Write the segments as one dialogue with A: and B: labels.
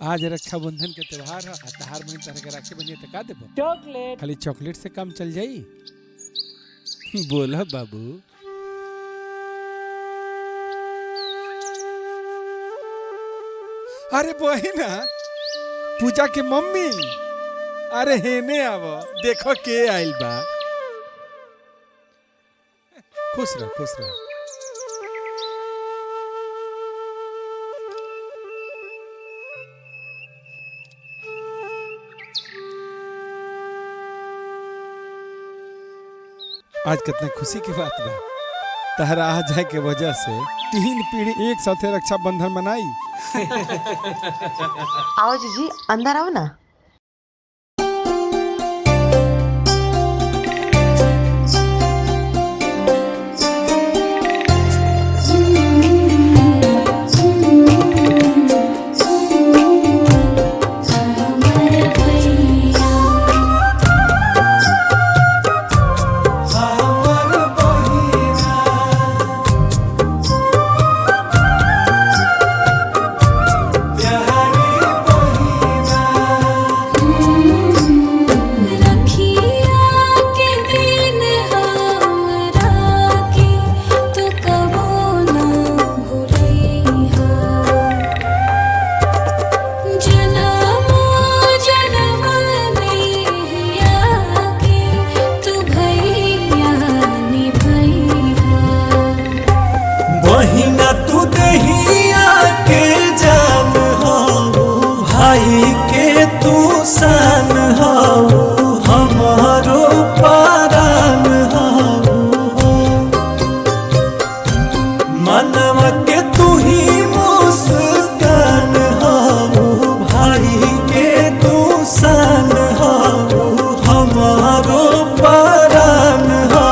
A: आज रक्षाबंधन के त्योहार है आ तहार बहन तरह के राखी बनिए तो का देबो
B: चॉकलेट
A: खाली चॉकलेट से काम चल जाई बोला बाबू अरे बहिना पूजा के मम्मी अरे हेने आव देखो के आइल बा खुश रह खुश रह आज कितना खुशी की बात बा तहरा आ जाए के वजह से तीन पीढ़ी एक साथे रक्षाबंधन मनाई
C: आओ जीजी अंदर आओ ना
D: रखिया के दिन हमरा के तू कबो ना भूलैहा जनमो जनम नैया के तू भैया निभैहा
E: बहिना तू दहिया के जान हो भाई के तू सान हो हमारो पारान हो मनवा के तू ही मुस्कान हो भाई के तू सान हो हमारो पारान हो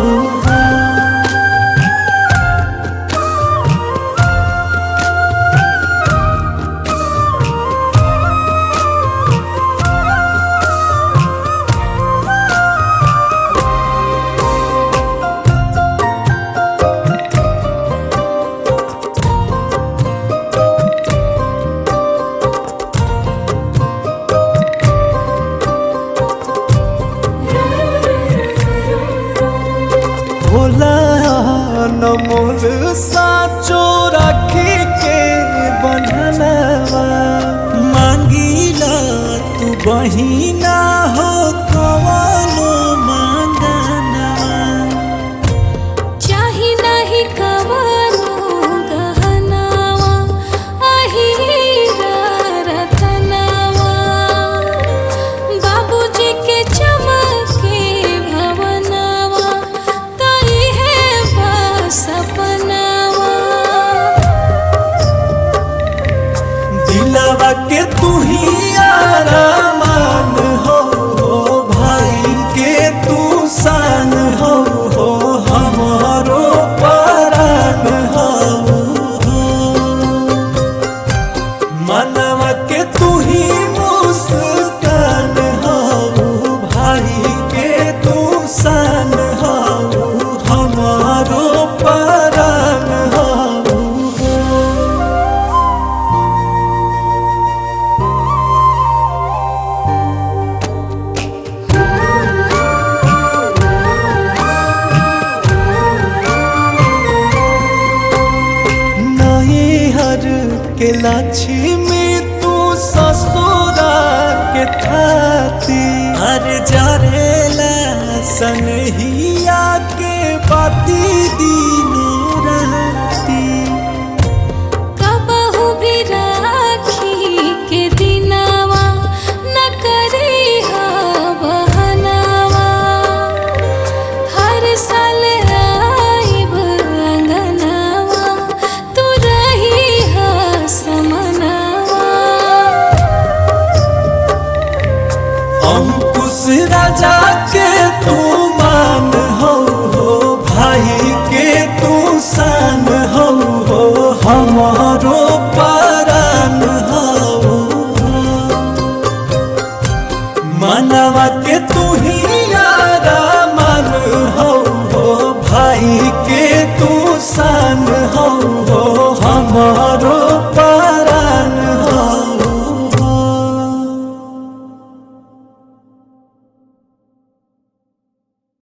E: भोला नमोल साचो राखी के बंधनवा मांगीला तू बहिना हो कवनो मांगनवा
D: चाही नाही कवनो गहनावा अहीरा रतनावा बाबूजी के चमके भवनावा तई है बस सपनावा
E: दिलवा के तू ही आरामान हो भाई के तू सान हो हमारो परान हो मनवा के तू ही मुस्कान हो भाई के तू सान हो हमारो परान हो नई हर के लक्ष्मी